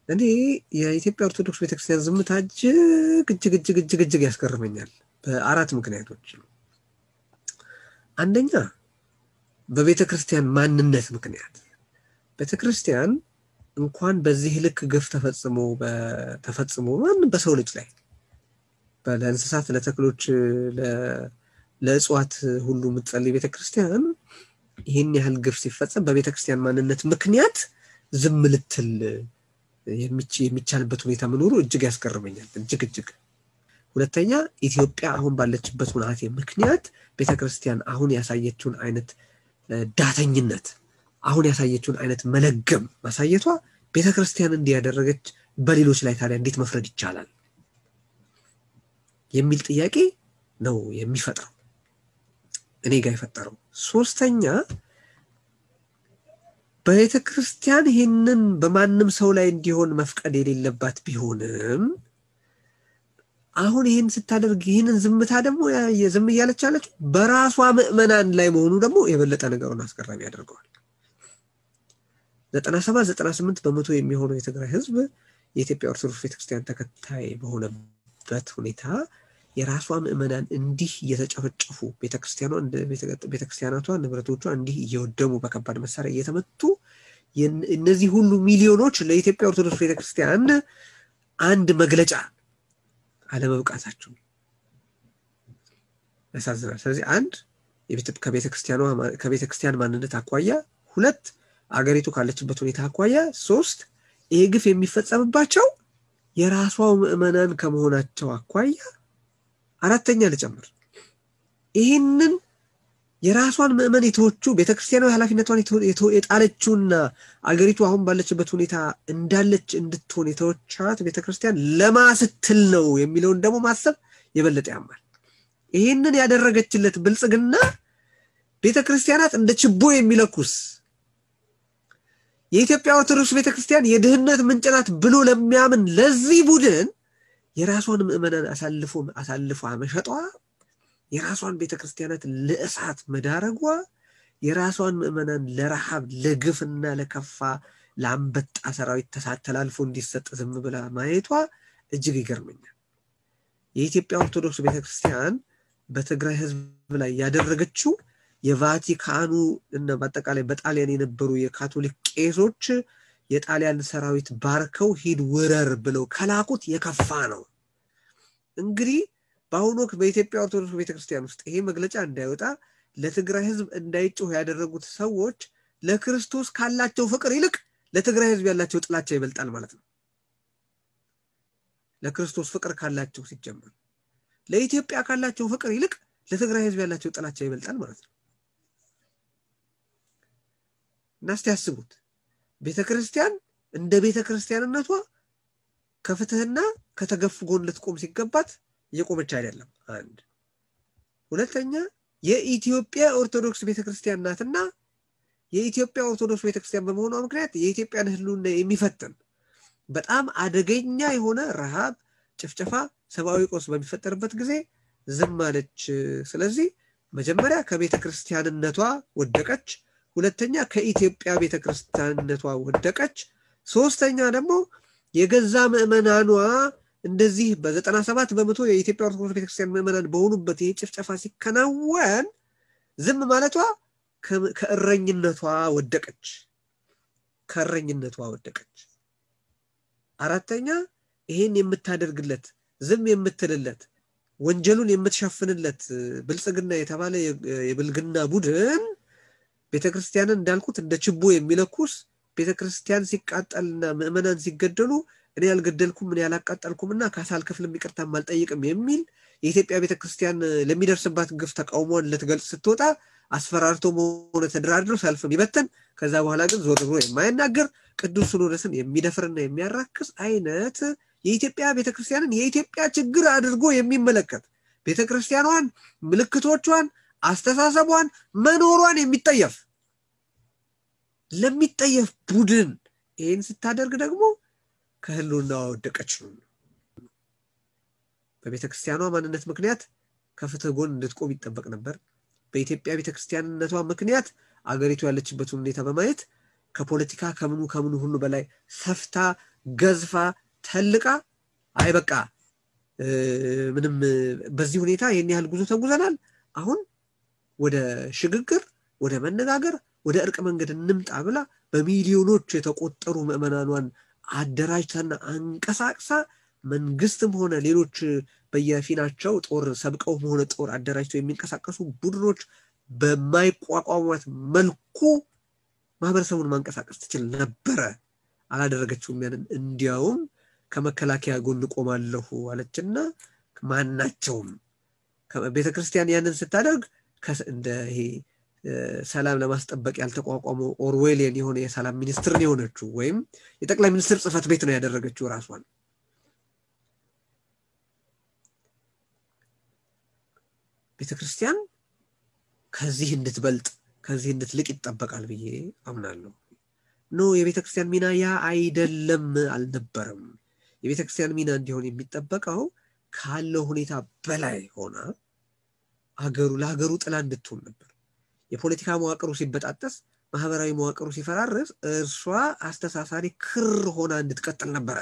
እኔ የኢትዮጵያ ኦርቶዶክስ ቤተክርስቲያን ዝምታ እጅግ እጅግ እጅግ እጅግ እጅግ ያስገርመኛል በአራት ምክንያቶች። አንደኛ በቤተ ክርስቲያን ማንነት ምክንያት ቤተ ክርስቲያን እንኳን በዚህ ልክ ግፍ ተፈጽሞ ተፈጽሞ ማንም በሰው ልጅ ላይ ለእንስሳት፣ ለተክሎች፣ ለእጽዋት ሁሉ የምትጸልይ ቤተ ክርስቲያን ይህን ያህል ግፍ ሲፈጸም በቤተ ክርስቲያን ማንነት ምክንያት ዝም ልትል የሚቻልበት ሁኔታ መኖሩ እጅግ ያስገርመኛል። እጅግ እጅግ ሁለተኛ ኢትዮጵያ አሁን ባለችበት ሁናቴ ምክንያት ቤተ ክርስቲያን አሁን ያሳየችውን አይነት ዳተኝነት አሁን ያሳየችውን አይነት መለገም ማሳየቷ ቤተ ክርስቲያን እንዲያደረገች በሌሎች ላይ ታዲያ እንዴት መፍረድ ይቻላል የሚል ጥያቄ ነው የሚፈጥረው እኔ ጋር የፈጠረው። ሶስተኛ ቤተ ክርስቲያን ይህንን በማንም ሰው ላይ እንዲሆን መፍቀድ የሌለባት ቢሆንም አሁን ይህን ስታደርግ ይህንን ዝምታ ደግሞ ዝም እያለች ያለችው በራሷ ምዕመናን ላይ መሆኑ ደግሞ የበለጠ ነገሩን አስገራሚ ያደርገዋል። ዘጠና ሰባት ዘጠና ስምንት በመቶ የሚሆነው የትግራይ ሕዝብ የኢትዮጵያ ኦርቶዶክስ ቤተክርስቲያን ተከታይ በሆነበት ሁኔታ የራሷ ምዕመናን እንዲህ እየተጨፈጨፉ ቤተክርስቲያናቷ ንብረቶቿ እንዲህ እየወደሙ በከባድ መሳሪያ እየተመቱ እነዚህ ሁሉ ሚሊዮኖች ለኢትዮጵያ ኦርቶዶክስ ቤተክርስቲያን አንድ መግለጫ አለመብቃታቸው ያሳዝናል። ስለዚህ አንድ ከቤተክርስቲያን ማንነት አኳያ፣ ሁለት አገሪቱ ካለችበት ሁኔታ አኳያ፣ ሶስት ይሄ ግፍ የሚፈጸምባቸው የራሷ ምዕመናን ከመሆናቸው አኳያ አራተኛ ልጨምር፣ ይህንን የራሷን ምዕመን የተወቹ ቤተክርስቲያናዊ ኃላፊነቷን የጣለችውና አገሪቱ አሁን ባለችበት ሁኔታ እንዳለች እንድትሆን የተወቻት ቤተክርስቲያን ለማስትል ነው የሚለውን ደግሞ ማሰብ የበለጠ ያማል። ይህንን ያደረገችለት ብልጽግና ቤተክርስቲያናት እንደ ችቦ የሚለኩስ የኢትዮጵያ ኦርቶዶክስ ቤተክርስቲያን የድህነት ምንጭ ናት ብሎ ለሚያምን ለዚህ ቡድን የራሷን ምዕመናን አሳልፎ አሳልፎ መሸጧ የራሷን ቤተክርስቲያናት ለእሳት መዳረጓ የራሷን ምዕመናን ለረሃብ ለግፍና ለከፋ ለአንበጣ ሰራዊት ተላልፎ እንዲሰጥ ዝም ብላ ማየቷ እጅግ ይገርመኛል። የኢትዮጵያ ኦርቶዶክስ ቤተክርስቲያን በትግራይ ሕዝብ ላይ ያደረገችው የቫቲካኑ እና በአጠቃላይ በጣሊያን የነበሩ የካቶሊክ ቄሶች የጣሊያን ሰራዊት ባርከው ሂድ ውረር ብለው ከላኩት የከፋ ነው። እንግዲህ በአሁኑ ወቅት በኢትዮጵያ ኦርቶዶክስ ቤተክርስቲያን ውስጥ ይሄ መግለጫ እንዳይወጣ ለትግራይ ህዝብ እንዳይጮህ ያደረጉት ሰዎች ለክርስቶስ ካላቸው ፍቅር ይልቅ ለትግራይ ህዝብ ያላቸው ጥላቻ ይበልጣል ማለት ነው። ለክርስቶስ ፍቅር ካላቸው ሲጀመር ለኢትዮጵያ ካላቸው ፍቅር ይልቅ ለትግራይ ህዝብ ያላቸው ጥላቻ ይበልጣል ማለት ነው። እና እስቲ ያስቡት ቤተ ክርስቲያን እንደ ቤተ ክርስቲያንነቷ ከፍትህና ከተገፉ ጎን ልትቆም ሲገባት እየቆመች አይደለም። አንድ ሁለተኛ የኢትዮጵያ ኦርቶዶክስ ቤተክርስቲያን ናትና የኢትዮጵያ ኦርቶዶክስ ቤተክርስቲያን በመሆኗ ምክንያት የኢትዮጵያን ህልውና የሚፈትን በጣም አደገኛ የሆነ ረሃብ፣ ጭፍጨፋ፣ ሰብአዊ ቀውስ በሚፈጠርበት ጊዜ ዝም አለች። ስለዚህ መጀመሪያ ከቤተ ክርስቲያንነቷ ወደቀች። ሁለተኛ ከኢትዮጵያ ቤተ ክርስቲያንነቷ ወደቀች። ሶስተኛ ደግሞ የገዛ ምዕመናኗ እንደዚህ በዘጠና ሰባት በመቶ የኢትዮጵያ ኦርቶዶክስ ቤተክርስቲያን ምዕመናን በሆኑበት ይህ ጭፍጨፋ ሲከናወን ዝም ማለቷ ከእረኝነቷ ወደቀች ከእረኝነቷ ወደቀች። አራተኛ ይሄን የምታደርግለት ዝም የምትልለት ወንጀሉን የምትሸፍንለት ብልጽግና የተባለ የብልግና ቡድን ቤተክርስቲያንን እንዳልኩት እንደ ችቦ የሚለኩስ ቤተክርስቲያን ሲቃጠልና ምዕመናን ሲገደሉ እኔ ያልገደልኩም እኔ ያላቃጠልኩም እና ካሳ አልከፍልም ይቅርታም አልጠይቅም የሚል የኢትዮጵያ ቤተክርስቲያን ለሚደርስባት ግፍ ተቃውሞን ልትገልጽ ስትወጣ አስፈራርቶ መሆነ ተደራድረው ሰልፍም ይበትን ከዛ በኋላ ግን ዞር ብሎ የማይናገር ቅዱስ ሲኖዶስን የሚደፍርና የሚያራክስ አይነት የኢትዮጵያ ቤተክርስቲያንን የኢትዮጵያ ችግር አድርጎ የሚመለከት ቤተክርስቲያኗን፣ ምልክቶቿን፣ አስተሳሰቧን፣ መኖሯን የሚጠየፍ ለሚጠየፍ ቡድን ይህን ስታደርግ ደግሞ ከህልውናዋ ወደቀች ነው። በቤተ ክርስቲያኗ ማንነት ምክንያት ከፍትህ ጎን እንድትቆም ይጠበቅ ነበር። በኢትዮጵያ ቤተ ክርስቲያንነቷ ምክንያት አገሪቱ ያለችበትን ሁኔታ በማየት ከፖለቲካ ከምኑ ከምኑ ሁሉ በላይ ሰፍታ ገዝፋ ተልቃ አይ በቃ ምንም በዚህ ሁኔታ ይህን ያህል ጉዞ ተጉዘናል፣ አሁን ወደ ሽግግር፣ ወደ መነጋገር፣ ወደ እርቅ መንገድ እንምጣ ብላ በሚሊዮኖች የተቆጠሩ ምዕመናኗን አደራጅታና አንቀሳቅሳ መንግስትም ሆነ ሌሎች በየፊናቸው ጦር ሰብቀውም ሆነ ጦር አደራጅተው የሚንቀሳቀሱ ቡድኖች በማይቋቋሟት መልኩ ማህበረሰቡን ማንቀሳቀስ ትችል ነበረ። አላደረገችውም። ያንን እንዲያውም ከመከላከያ ጎን ቆማለሁ አለችና ማናቸውም ቤተክርስቲያን ያንን ስታደርግ እንደ ይሄ ሰላም ለማስጠበቅ ያልተቋቋመው ኦርዌሊየን የሆነ የሰላም ሚኒስትር የሆነችው ወይም የጠቅላይ ሚኒስትር ጽህፈት ቤት ነው ያደረገችው ራሷን። ቤተክርስቲያን ከዚህ እንድትበልጥ ከዚህ እንድትልቅ ይጠበቃል ብዬ አምናለሁ። ኖ የቤተክርስቲያን ሚና ያ አይደለም አልነበረም። የቤተክርስቲያን ሚና እንዲሆን የሚጠበቀው ካለው ሁኔታ በላይ ሆና አገሩ ለሀገሩ ጥላ እንድትሆን ነበር። የፖለቲካ መዋቅሩ ሲበጣጠስ፣ ማህበራዊ መዋቅሩ ሲፈራርስ እርሷ አስተሳሳሪ ክር ሆና እንድትቀጥል ነበረ።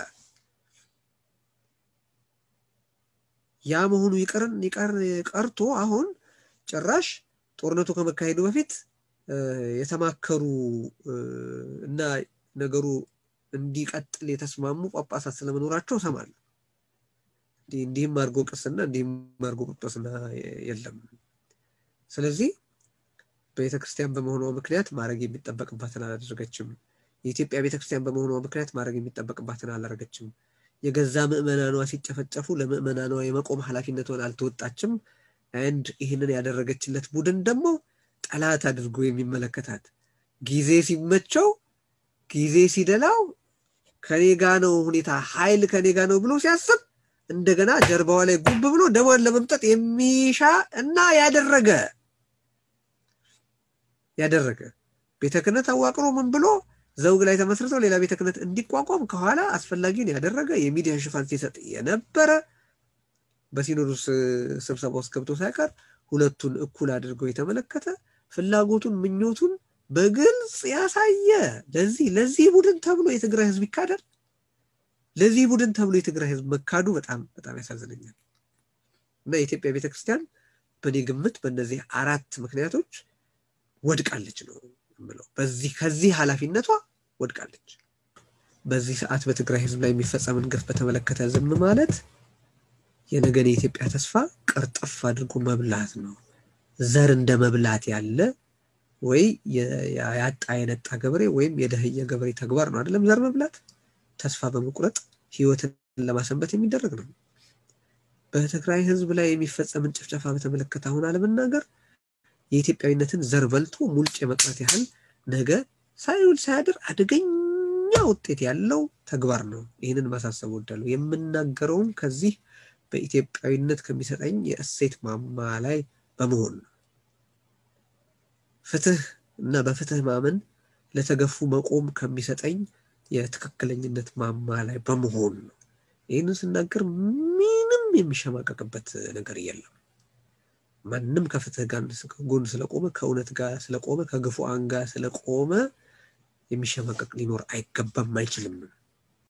ያ መሆኑ ይቀርን ይቀር ቀርቶ አሁን ጭራሽ ጦርነቱ ከመካሄዱ በፊት የተማከሩ እና ነገሩ እንዲቀጥል የተስማሙ ጳጳሳት ስለመኖራቸው እሰማለሁ። እንዲህም አድርጎ ቅስና እንዲህም አድርጎ ጵጵስና የለም። ስለዚህ ቤተክርስቲያን በመሆኗ ምክንያት ማድረግ የሚጠበቅባትን አላደረገችም። የኢትዮጵያ ቤተክርስቲያን በመሆኗ ምክንያት ማድረግ የሚጠበቅባትን አላደረገችም። የገዛ ምዕመናኗ ሲጨፈጨፉ ለምዕመናኗ የመቆም ኃላፊነቷን አልተወጣችም። አንድ ይህንን ያደረገችለት ቡድን ደግሞ ጠላት አድርጎ የሚመለከታት ጊዜ ሲመቸው ጊዜ ሲደላው ከኔ ጋ ነው ሁኔታ ኃይል ከኔ ጋ ነው ብሎ ሲያስብ እንደገና ጀርባዋ ላይ ጉብ ብሎ ደሟን ለመምጠጥ የሚሻ እና ያደረገ ያደረገ ቤተ ክህነት አዋቅሮ ምን ብሎ ዘውግ ላይ ተመስርተው ሌላ ቤተ ክህነት እንዲቋቋም ከኋላ አስፈላጊውን ያደረገ የሚዲያ ሽፋን ሲሰጥ የነበረ በሲኖዶስ ስብሰባ ውስጥ ገብቶ ሳይቀር ሁለቱን እኩል አድርገው የተመለከተ ፍላጎቱን ምኞቱን በግልጽ ያሳየ ለዚህ ለዚህ ቡድን ተብሎ የትግራይ ህዝብ ይካዳል። ለዚህ ቡድን ተብሎ የትግራይ ህዝብ መካዱ በጣም በጣም ያሳዝነኛል። እና የኢትዮጵያ ቤተክርስቲያን በእኔ ግምት በእነዚህ አራት ምክንያቶች ወድቃለች ነው የምለው። በዚህ ከዚህ ኃላፊነቷ ወድቃለች። በዚህ ሰዓት በትግራይ ህዝብ ላይ የሚፈጸምን ግፍ በተመለከተ ዝም ማለት የነገን የኢትዮጵያ ተስፋ ቅርጥፍ አድርጎ መብላት ነው። ዘር እንደ መብላት ያለ ወይ ያጣ የነጣ ገበሬ ወይም የደህየ ገበሬ ተግባር ነው አይደለም? ዘር መብላት ተስፋ በመቁረጥ ህይወትን ለማሰንበት የሚደረግ ነው። በትግራይ ህዝብ ላይ የሚፈጸምን ጭፍጨፋ በተመለከተ አሁን አለመናገር የኢትዮጵያዊነትን ዘር በልቶ ሙልጭ የመቅረት ያህል ነገ ሳይውል ሳያድር አደገኛ ውጤት ያለው ተግባር ነው። ይህንን ማሳሰብ ወዳለሁ። የምናገረውም ከዚህ በኢትዮጵያዊነት ከሚሰጠኝ የእሴት ማማ ላይ በመሆን ነው። ፍትህ እና በፍትህ ማመን ለተገፉ መቆም ከሚሰጠኝ የትክክለኝነት ማማ ላይ በመሆን ነው። ይህንን ስናገር ምንም የሚሸማቀቅበት ነገር የለም። ማንም ከፍትህ ጋር ጎን ስለቆመ ከእውነት ጋር ስለቆመ ከግፉአን ጋር ስለቆመ የሚሸማቀቅ ሊኖር አይገባም፣ አይችልም።